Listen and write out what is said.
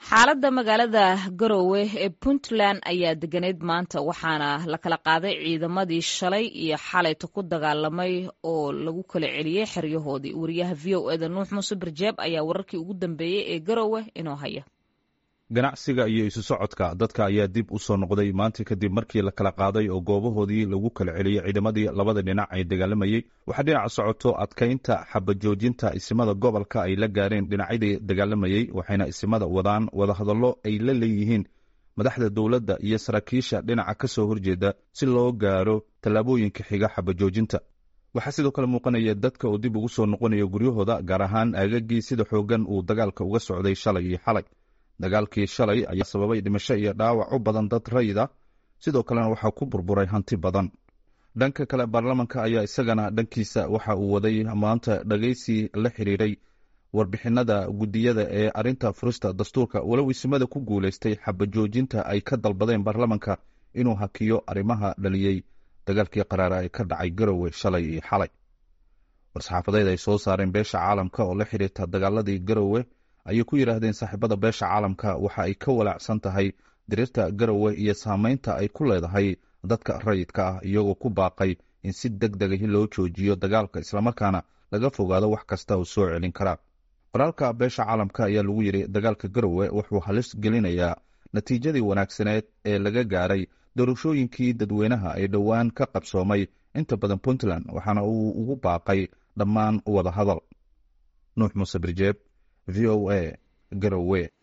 xaaladda magaalada garowe ee puntland ayaa deganeyd maanta waxaana la kala qaaday ciidamadii shalay iyo xalayta ku dagaalamay oo lagu kala celiyey xeryahoodii wariyaha v o eda nuux muuse barjeeb ayaa wararkii ugu dambeeyey ee garowe inoo haya ganacsiga iyo isu socodka dadka ayaa dib u soo noqday maanta kadib markii la kala qaaday oo goobahoodii lagu kala celiyey ciidamadii labada dhinac ay dagaalamayey waxaa dhinaca socoto adkaynta xabajoojinta isimada gobolka ay la gaareen dhinacyadii dagaalamayey waxayna isimada wadaan wadahadallo ay la leeyihiin madaxda dowladda iyo saraakiisha dhinaca ka soo horjeeda si loo gaaro tallaabooyinka xiga xabajoojinta waxaa sidoo kale muuqanaya dadka uu dib ugu soo noqonayo guryahooda gaar ahaan aagagii sida xoogan uu dagaalka uga socday shalay iyo xalay dagaalkii shalay ayaa sababay dhimasho iyo dhaawac u badan dad rayida sidoo kalena waxaa ku burburay hanti badan dhanka kale baarlamanka ayaa isagana dhankiisa waxa uu waday maanta dhageysi la xiriiray warbixinada guddiyada ee arinta furista dastuurka walow isimada ku guuleystay xabajoojinta ay ka dalbadeen baarlamanka inuu hakiyo arrimaha dhaliyey dagaalkii qaraara ee ka dhacay garowe shalay iyo xalay war-saxaafadeed ay soo saareen beesha caalamka oo la xiriirta dagaaladii garowe ayay ku yidhaahdeen saaxiibada beesha caalamka waxa ay ka walaacsan tahay diriirta garowe iyo saameynta ay ku leedahay dadka rayidka ah iyagoo ku baaqay in si deg dega loo joojiyo dagaalka islamarkaana laga fogaado wax kasta oo soo celin karaa qoraalka beesha caalamka ayaa lagu yidhi dagaalka garowe wuxuu halis gelinayaa natiijadii wanaagsaneed ee laga gaaray doorashooyinkii dadweynaha ee dhowaan ka qabsoomay inta badan puntland waxaana uu ugu baaqay dhammaan wada hadal nuux muuse birjeeb v o a garowe